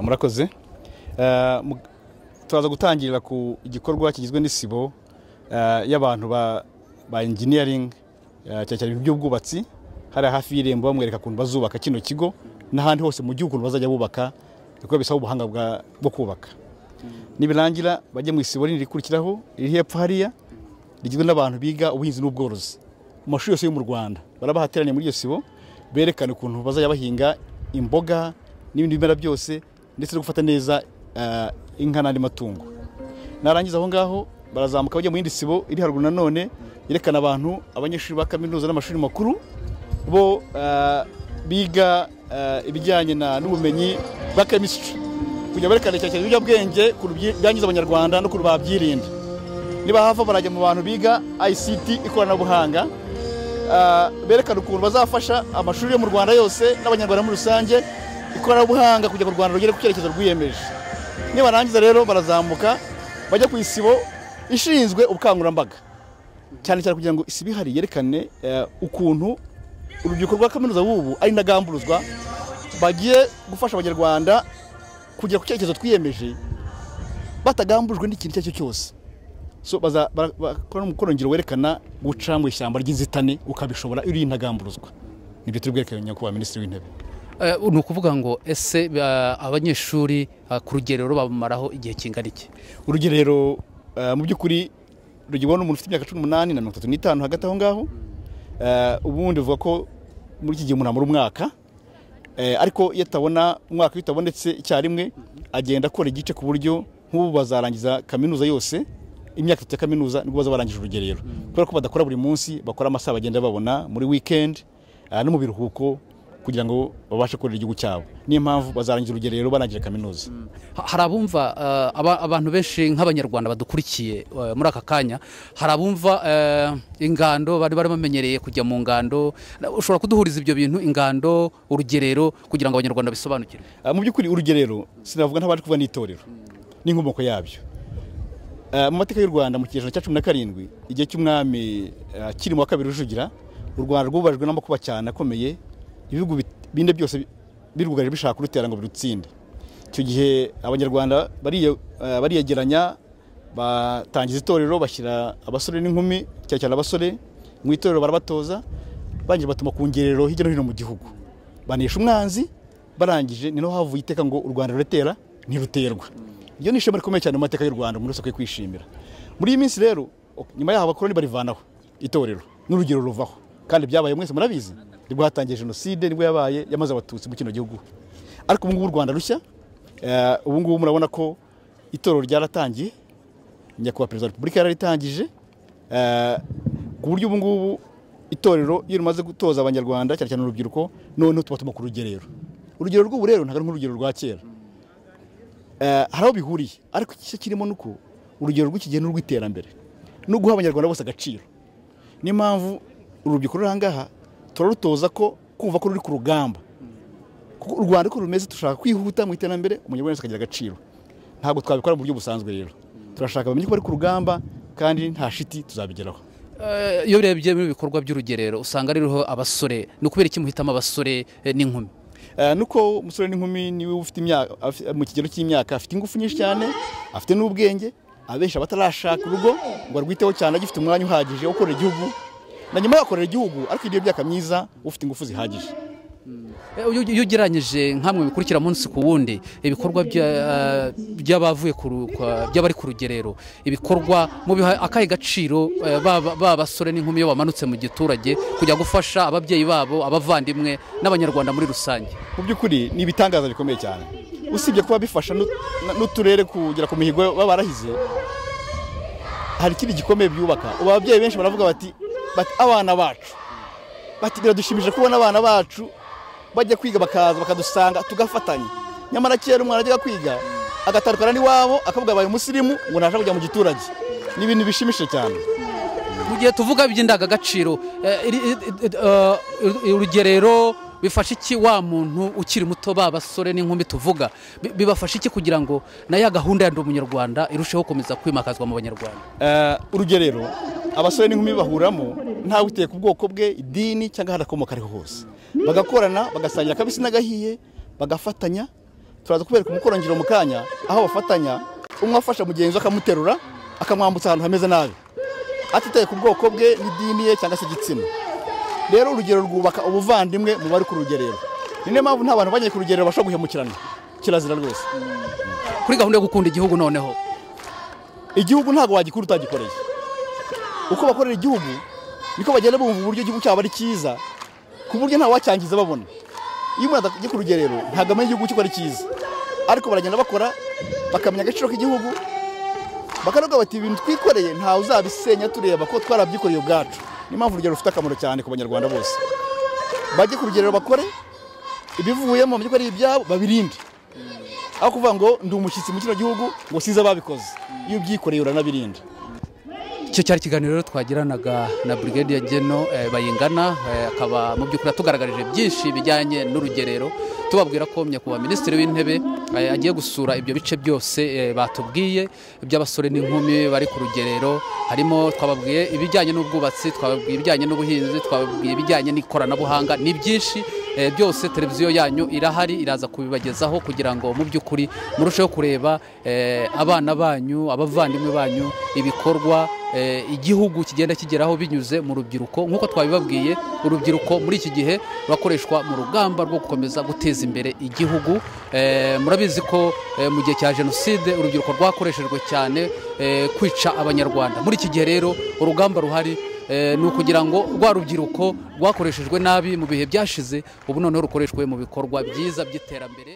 murakoze turaza gutangirira ku gikorwa kigizwe n'isibo y'abantu ba engineering cyane cyane by'ubwubatsi hari hafi y'irembo bamwereka ukuntu bazubaka kino kigo n'ahandi hose mu gihugu bazajya bubaka kuko bisaba ubuhanga bwo kubaka nibirangira bajye mu isibo rinini rikurikiraho riri hepfo hariya rigizwe n'abantu biga ubuhinzi n'ubworozi mu mashuri yose yo mu rwanda barabahateraniye muri iyo sibo berekana ukuntu bazajya bahinga imboga n'ibindi bimera byose ndetse no gufata neza inka n'andi matungo narangiza aho ngaho barazamuka bajya mu yindi sibo iri haruguru nanone yerekana abantu abanyeshuri ba kaminuza n'amashuri makuru bo biga ibijyanye n'ubumenyi bwa kemisitiri kugira berekane cyane cyane ibiyobyabwenge byangiza abanyarwanda no kuntu babyirinda niba hava barajya mu bantu biga ICT ikoranabuhanga berekana ukuntu bazafasha amashuri yo mu rwanda yose n'abanyarwanda muri rusange ikoranabuhanga kugira ngo u rwanda rugere ku cyerekezo rwiyemeje nibarangiza rero barazamuka bajya ku isibo ishinzwe ubukangurambaga cyane cyane kugira ngo isibo ihari yerekane ukuntu urubyiruko rwa kaminuza w'ubu ari intagamburuzwa bagiye gufasha abanyarwanda kugera ku cyerekezo twiyemeje batagambujwe n'ikintu icyo ari cyo cyose bakora umukoro ngiro werekana guca mu ishyamba ry'inzitane ukabishobora uri intagamburuzwa nibyo turi bwerekane nyakubahwa minisitiri w'intebe ni ukuvuga ngo ese abanyeshuri ku rugerero bamaraho igihe kingana iki urugerero mu by'ukuri rugibwa n'umuntu ufite imyaka cumi n'umunani na mirongo itatu n'itanu hagati aho ngaho ubundi buvuga ko muri iki gihe umuntu amara umwaka ariko iyo atabona umwaka iyo utabonetse icyarimwe agenda akora igice ku buryo nk'ubu bazarangiza kaminuza yose imyaka itatu ya kaminuza nibwo baza barangije urugerero kubera ko badakora buri munsi bakora amasaha bagenda babona muri wikendi no mu biruhuko kugira ngo babashe korera igihugu cyabo niyo mpamvu bazarangiza urugerero barangije kaminuza hari abumva abantu benshi nk'abanyarwanda badukurikiye muri aka kanya hari abumva ingando bari bamenyereye kujya mu ngando ushobora kuduhuriza ibyo bintu ingando urugerero kugira ngo abanyarwanda bisobanukirwe mu by'ukuri urugerero sinavuga nk'abaje kuva n'itorero n'inkomoko yabyo mu mateka y'u rwanda mu kinyejana cya cumi na karindwi igihe cy'umwami kirimo wa kabiri rujugira u rwanda rwubajwe n'amakuba cyane akomeye ibihugu bine byose birugaje bishaka kurutera ngo birutsinde icyo gihe abanyarwanda bariyegeranya batangiza itorero bashyira abasore n'inkumi cyane cyane abasore mu itorero barabatoza barangije batuma ku ngerero hirya no hino mu gihugu banesha umwanzi barangije ni naho havuye iteka ngo u rwanda ruratera ntiruterwa iyo ni ishema rikomeye cyane mu mateka y'u Rwanda umuntu wese akwiye kwishimira muri iyi minsi rero nyuma yaho abakoroni barivanaho itorero n'urugero ruvaho kandi byabaye mwese murabizi nibwo hatangiye jenoside nibwo yabaye yamaze abatutsi mu kino gihugu ariko ubu ngubu u Rwanda rushya ubu ngubu murabona ko itorero ryaratangiye nyakubahwa perezida wa repubulika yararitangije ku buryo ubu ngubu itorero iyo rimaze gutoza abanyarwanda cyane cyane urubyiruko noneho tubatuma ku rugerero urugero rw'ubu rero ntabwo ari nk'urugero rwa kera hari aho bihuriye ariko igice kirimo ni uko urugero rw'iki gihe ni urw'iterambere no guha abanyarwanda bose agaciro niyo mpamvu urubyiruko ruri aha ngaha turarutoza ko kumva ko ruri ku rugamba kuko u rwanda uko rumeze dushaka kwihuta mu iterambere umunyarwanda wese akagira agaciro ntabwo twabikora mu buryo busanzwe rero turashaka bamenye ko bari ku rugamba kandi nta shiti tuzabigeraho iyo urebye mu bikorwa by'urugerero usanga ririho abasore ni ukubera iki muhitamo abasore n'inkumi nuko umusore n'inkumi niwe ufite imyaka mu kigero cy'imyaka afite ingufu nyinshi cyane afite n'ubwenge abenshi abatarashaka urugo ngo arwiteho cyane agifite umwanya uhagije wo gukorera igihugu na nyuma yakorera igihugu ariko iyo myaka myiza ufite ingufu zihagije iyo ugereranyije nk'amwe bikurikira munsi ku wundi ibikorwa by'abavuye by'abari ku rugerero ibikorwa biha akahe gaciro baba basore n'inkumi iyo bamanutse mu giturage kujya gufasha ababyeyi babo abavandimwe n'abanyarwanda muri rusange mu by'ukuri ni ibitangaza bikomeye cyane usibye kuba bifasha n'uturere kugera ku mihigo baba barahize hari ikindi gikomeye byubaka ubu ababyeyi benshi baravuga bati abana bacu bati biradushimije kubona abana bacu bajya kwiga bakaza bakadusanga tugafatanya nyamara kera umwana ajyaga kwiga agatandukana n'iwabo akavuga abaye umusirimu ngo ntabasha kujya mu giturage ni ibintu bishimishije cyane mu gihe tuvuga iby'indangagaciro urugerero bifasha iki wa muntu ukiri muto ba basore n'inkumi tuvuga bibafasha iki kugira ngo na ya gahunda ya ndi umunyarwanda irusheho gukomeza kwimakazwa mu banyarwanda urugerero abasore n'inkumi bahuramo ntawe uteye ku bwoko bwe idini cyangwa ahandi akomoka ariho hose bagakorana bagasangira akabisi n'agahiye bagafatanya turaza kubereka umukorongiro mu kanya aho bafatanya umwe afasha mugenzi we akamuterura akamwambutsa ahantu hameze nabi atitaye ku bwoko bwe n'idini ye cyangwa se igitsina rero urugero rwubaka ubuvandimwe mu bari ku rugerero ni niyo mpamvu nta bantu bagiye ku rugerero bashobora guhemukirana kirazira rwose kuri gahunda yo gukunda igihugu noneho igihugu ntabwo wagikura utagikoreye uko bakorera igihugu niko bagenda bumva uburyo igihugu cyabo ari cyiza ku buryo nta wacyangiza babona iyo umuntu atajya ku rugerero ntabwo amenya igihugu cyo ko ari cyiza ariko baragenda bakora bakamenya agaciro k'igihugu bakaravuga bati ibintu twikoreye ntawe uzabisenya tureba ko twarabyikoreye ubwacu niyo mpamvu urugero rufite akamaro cyane ku banyarwanda bose bajye ku rugerero bakore ibivuyemo bamenye ko ari ibyabo babirinde aho kuvuga ngo ndi umushyitsi mu kino gihugu ngo size ababikoze iyo ubyikoreye uranabirinda icyo cyari ikiganiro rero twagiranaga na Brigade ya Geno eh, Bayingana eh, akaba mu by'ukuri atugaragarije byinshi bijyanye n'urugerero tubabwira ko nyakubahwa minisitiri w'intebe eh, agiye gusura ibyo bice byose eh, batubwiye by'abasore n'inkumi bari ku rugerero harimo twababwiye ibijyanye n'ubwubatsi twababwiye ibijyanye n'ubuhinzi twababwiye ibijyanye n'ikoranabuhanga ni byinshi eh, byose televiziyo yanyu irahari iraza kubibagezaho kugira ngo mu by'ukuri murusheho kureba eh, abana banyu abavandimwe banyu ibikorwa eh, igihugu kigenda kigeraho binyuze mu rubyiruko nk'uko twabibabwiye urubyiruko muri iki gihe rurakoreshwa mu rugamba rwo gukomeza guteza imbere igihugu Eh, murabizi ko eh, mu gihe cya jenoside urubyiruko rwakoreshejwe cyane eh, kwica abanyarwanda muri iki gihe rero urugamba ruhari eh, ni ukugira ngo rwa rubyiruko rwakoreshejwe nabi mu bihe byashize ubu noneho rukoreshwe mu bikorwa byiza by'iterambere